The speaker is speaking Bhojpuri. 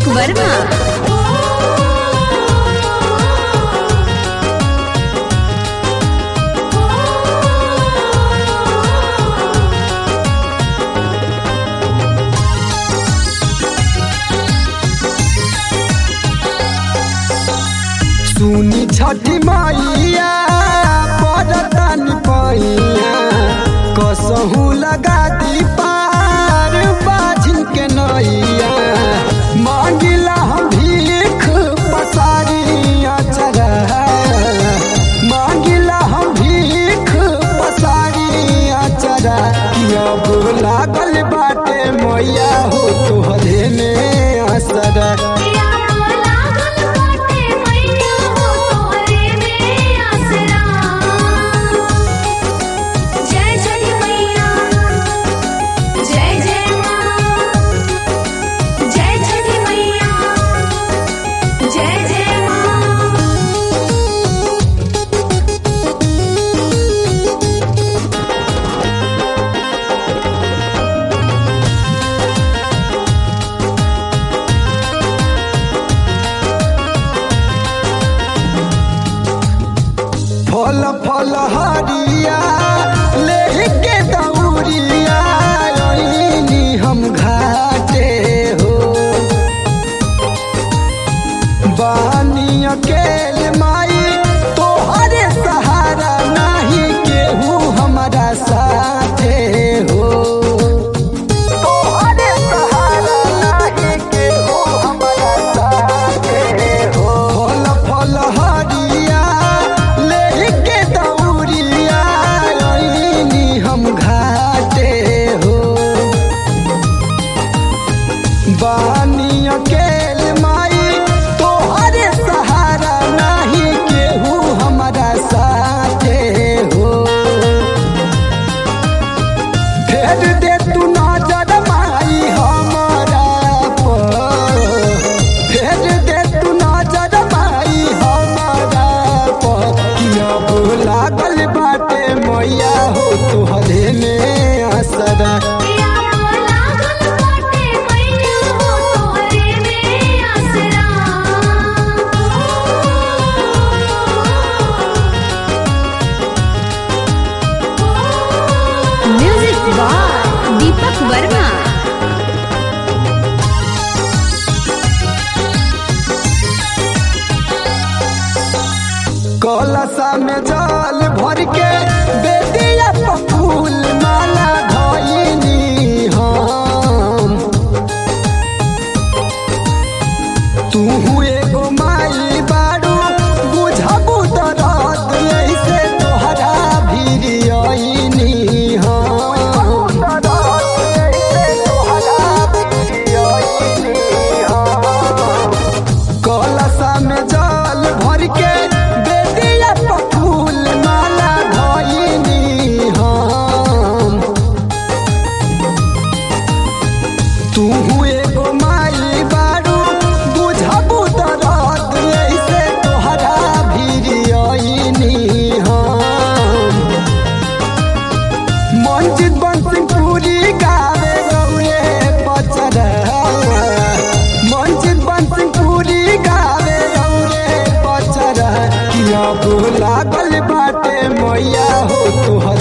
दीपक वर्मा सुनी छठी मैया पड़तन पैया कसहू लगा दी पार बाझिन के नैया मांगिला हम भीख पसारी अचरा मांगिला हम भीख पसारी अचरा कि अब लागल बाटे मैया हो तोहरे में असरा जय छठी मैया जय जय माँ जय छठी मैया जय जय माँ फल फल हरिया लेके दौड़िया अइनी हम घाटे हो बानी अकेल माई तोहरे सहारा नहीं केहू हमारा साथे हो तोहरे सहारा नहीं केहू हमारा साथे हो फल फल हरिया लेके दौड़िया अइनी हम घाटे हो बानी अकेल माई तोहरे सहारा नहीं केहू हमारा साथे हो फेर दे तू नजर माई हमारा पर फेर दे तू नजर माई हमारा पर कि अब लागल बाटे मैया हो तोहरे में असरा लागल बाटे मैया हो तोहरे में आसरा म्यूजिक बाय दीपक वर्मा कलशा में जल भर के बेदिया पर फूल माला धइनी हम तू एगो माई बारू बुझबू दरद ऐसे तोहरा भीर अइनी हम कलशा में जल भर के बेदिया पर फूल माला धइनी हम तू एगो माई बारू बुझबू दरद ऐसे तोहरा भीर अइनी हम मंजित बंसिंग पूरी गावे गौरे पचरा मंजित बंसिंग पूरी गावे गौरे पचरा कि अब लागल बाटे मैया हो तोहर